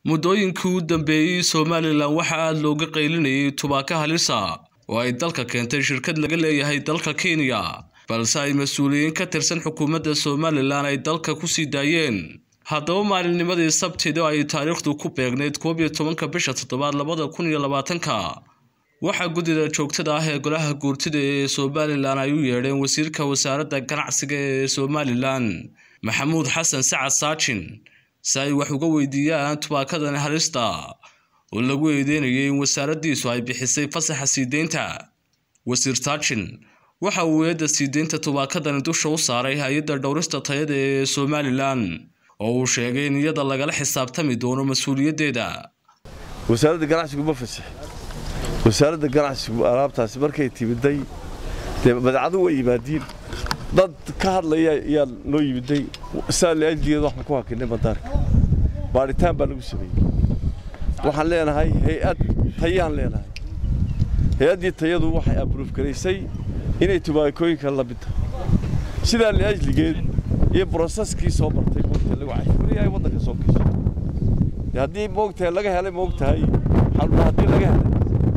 muddooyinkii u dambeeyey somalilan waxaa aada looga qaylinayay tubaako halisa oo ay dalka keentay shirkad laga leeyahay dalka kenya balse ay mas-uuliyiin ka tirsan xukuumadda somalilan ay dalka kusii daayeen haddaba maalinnimadii sabtida ay taariikhdu ku beegnayd koob iyo tobanka bisha toddobaad labada kun iyo labaatanka waxaa guddida joogtada ah ee golaha guurtida ee somalilan ay u yeedheen wasiirka wasaaradda ganacsiga ee somalilan maxamuud xasan sacad saajin si ay wax uga weydiiyaan tubaakadan halista oo lagu eedeynayay in wasaaraddiisu ay bixisay fasaxa siideynta wasiir saajin waxa uu eedda siideynta tubaakadani dusha u saaray hay-adda dhowrista tayada ee somalilan oo uu sheegay in iyada lagala xisaabtami doono mas-uuliyaddeeda wasaaradda ganacsigu ma fasaxin wasaaradda ganacsigu alaabtaasi markay timiday dee badeecadu way yimaadiin dad ka hadlaya ayaa noo yimiday saaliajigeed waxaan ku hakinay madaarka baadhitaan baa lagu sameeyey waxaan leenahay hay-ad tayaan leenahay hay-addii tayadu waxay abruuf garaysay inay tubaakooyinka la mid tahay sidaa liajligeed iyo broseskii soo martay moogtahay lagu cashfuriyahay waddanka soo gashay dee haddii moogtahay laga helay moogtahay xanuuna haddii laga helay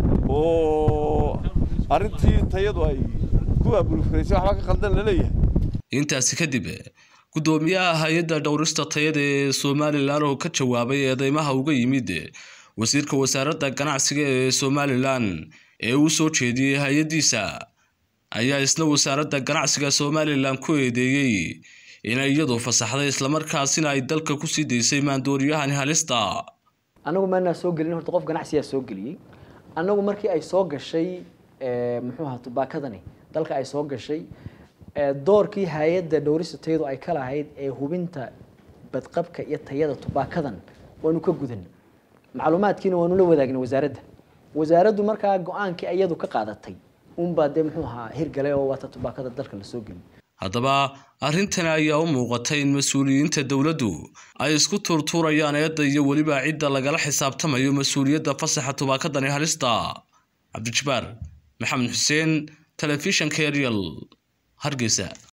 oo arrintii tayadu ay ku abruuf garaysay waxbaa ka khaldan la leeyahay intaasi kadib guddoomiyaha hay-adda dhowrista tayada ee somalilan oo ka jawaabay eedeymaha uga yimid wasiirka wasaaradda ganacsiga ee somalilan ee uu soo jeediyey hay-addiisa ayaa isla wasaaradda ganacsiga somalilan ku eedeeyey inay iyadu fasaxday islamarkaasina ay dalka kusii daysay maandooriyahani halista anagu maanaa soo gelin horta qof ganacsiyaa soo geliyey anagu markii ay soo gashay muxuu ahaa tubaakadani dalka ay soo gashay doorkii hay-adda dhowrista tayadu ay ka lahayd ee hubinta badqabka iyo tayada tubaakadan waanu ka gudan macluumaadkiina waanu la wadaagnay wasaaradda wasaaraddu markaa go-aankii iyadu ka qaadatay unbaa dee muxuu ahaa hirgalay oo waata tubaakada dalka la soo geliy haddaba arrintani ayaa u muuqatay in mas-uuliyiinta dowladdu ay isku tuurtuurayaan eedda iyo weliba cidda lagala xisaabtamayo mas-uuliyadda fasaxa tubaakadani halista cabdijabaar maxamed xuseen telefishanka ariel hargeysa